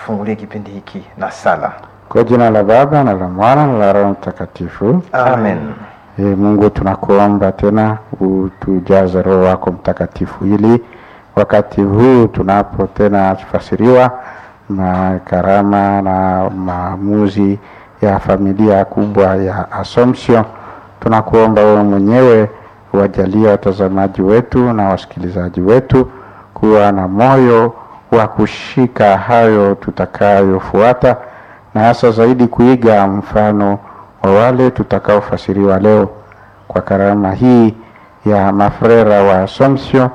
tufungulie kipindi hiki na sala. Kwa jina la Baba na la Mwana na la Roho Mtakatifu. Amen. E, Mungu tunakuomba tena utujaze Roho wako Mtakatifu ili wakati huu tunapo tena tufasiriwa na karama na maamuzi ya familia kubwa ya Assumption, tunakuomba wewe mwenyewe wajalie watazamaji wetu na wasikilizaji wetu kuwa na moyo wa kushika hayo tutakayofuata na hasa zaidi kuiga mfano wa wale tutakaofasiriwa leo kwa karama hii ya mafrera wa Assumption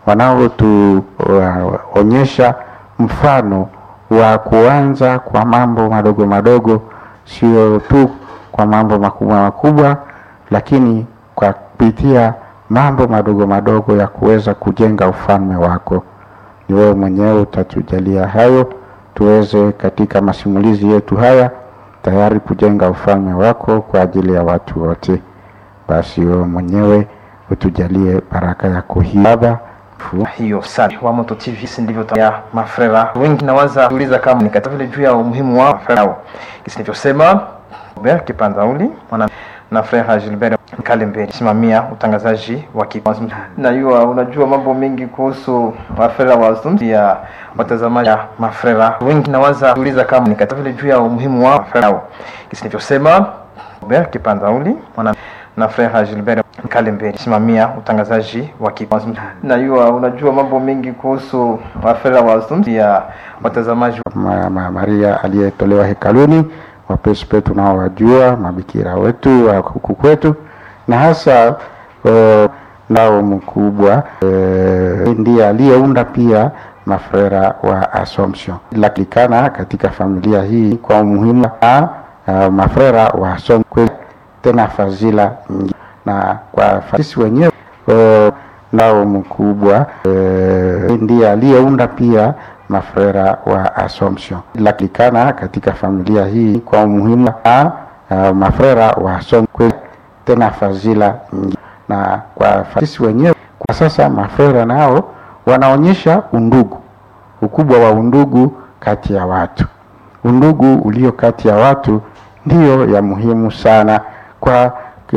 wanaotuonyesha mfano wa kuanza kwa mambo madogo madogo, sio tu kwa mambo makubwa makubwa, lakini kwa kupitia mambo madogo madogo ya kuweza kujenga ufalme wako. Ni wewe mwenyewe utatujalia hayo tuweze katika masimulizi yetu haya tayari kujenga ufalme wako kwa ajili ya watu wote. Basi wewe mwenyewe utujalie baraka yako hii Baba. Hiyo sala wa Moto TV si ndivyo ya mafrera wengi nawaza kuuliza kama ni katika vile juu ya umuhimu wa mafrera hao. Kisi nilivyosema Robert Kipanzauli mwana na frera Gilbert Kalemberi simamia utangazaji wa kipindi. Najua unajua mambo mengi kuhusu mafrera wa Assumption ya watazamaji ya mafrera wengi nawaza kuuliza kama ni katika vile juu ya umuhimu wa mafrera hao. Kisi nilivyosema Robert Kipanzauli mwana na frera Gilbert Kalemberi simamia utangazaji wa kipindi. Najua unajua mambo mengi kuhusu mafrera wa Assumption ya watazamaji Ma, ma, Maria aliyetolewa hekaluni, wapespe tunaowajua, mabikira wetu wa huku kwetu, na hasa uh, nao mkubwa uh, ndiye aliyeunda pia mafrera wa Assumption. Lakilikana katika familia hii kwa umuhimu wa uh, mafrera wa Assumption, tena fadhila nyingi na kwa sisi wenyewe uh, nao mkubwa uh, ndiye aliyeunda pia mafrera wa Assumption. Lakilikana katika familia hii kwa umuhimu wa uh, mafrera wa Assumption, tena fadhila nyingi na kwa sisi wenyewe kwa sasa mafrera nao wanaonyesha undugu, ukubwa wa undugu kati ya watu. Undugu ulio kati ya watu ndiyo ya muhimu sana kwa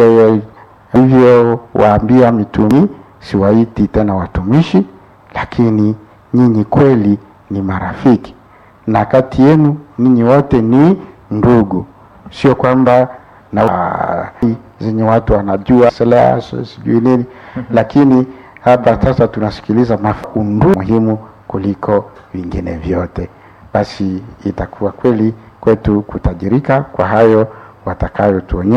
hivyo waambia mitumi, siwaiti tena watumishi, lakini nyinyi kweli ni marafiki, na kati yenu ninyi wote ni ndugu, sio kwamba na uh, zenye watu wanajua silaha sijui nini lakini hapa sasa tunasikiliza undugu muhimu kuliko vingine vyote. Basi itakuwa kweli kwetu kutajirika kwa hayo watakayotuonyesha.